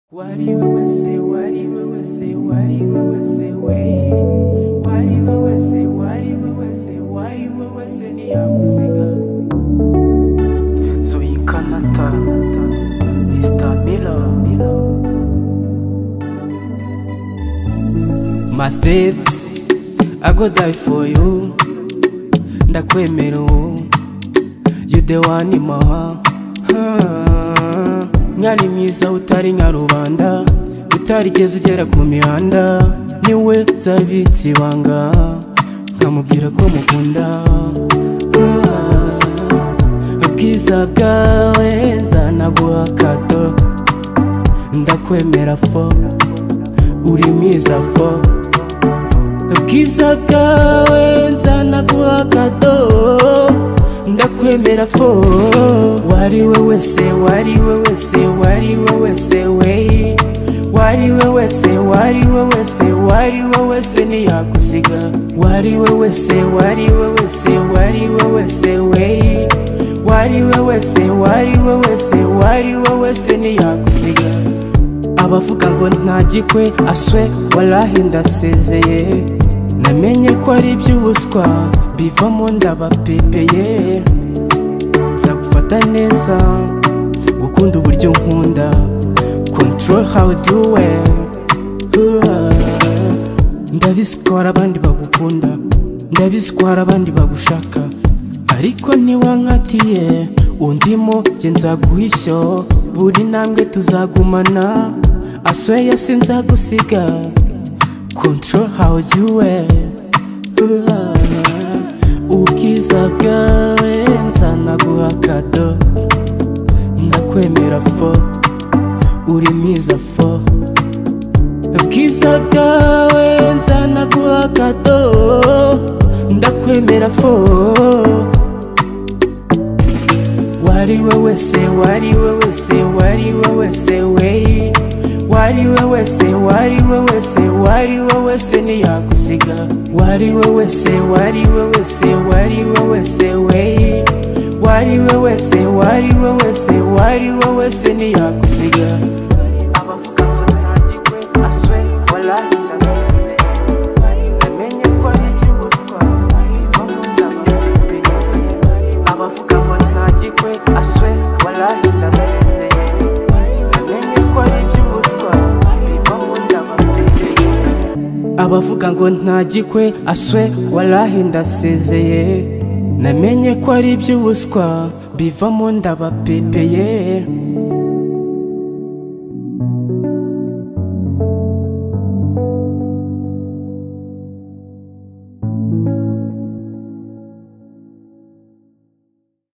Why do you always say, why do you always say, why do you always say, way? Why do you always say, why do you always say, why you always say, ni akusiga? So you cannot, Mr. Miller. My steps, I go die for you. Ndakwemera ubu, you the one in my heart. Ah, mwari mwiza utari nka rubanda utarigeze ugera ku mihanda niwe nsabitse ibanga nkamubwira ko mukunda Ah, ubwiza bwawe nzanaguha akato ndakwemera fo uri mwiza fo ubwiza bwawe nzanaguha akado ndakwemera fo wari we wese wari we wese wari we wese we wari we wese wari we wese wari we wese ntiyakusiga wari we wese wari we wese wari we wese we wari we wese wari we wese wari we wese ntiyakusiga abavuga ngo ntagikwe aswe warahi ndasezeye namenye ko ari iby'ubuswa bivamo ndabapepeye nzagufata neza gukunda uburyo nkunda control how do we ndabiswara abandi bagukunda ndabiswara abandi bagushaka ariko ntiwankatiye undimo jye nzaguhishyo buri ntambwe tuzagumana asweya sinzagusiga control how you wear ubwiza bwawe nzanaguha kado ndakwemera fo uri mwiza fo ubwiza bwawe nzanaguha akado ndakwemera fo wari we wese wari we wese wari we wese we wari we wese wari we wese wari we wese ntiyakusiga wari we wese wari we wese wari we wese we wari we wese wari we wese wari we wese ntiyakusiga abavuga ngo ntagikwe aswe warahinda menye ko ari iby'ubutwa bakunda babimenye abavuga ngo ntagikwe aswe warahinda babimenye menye ko ari iby'ubutwa bakunda babimenye abavuga ngo ntagikwe aswe warahinda asezeye namenye ko ari iby'ubuswa bivamo ndabapepeye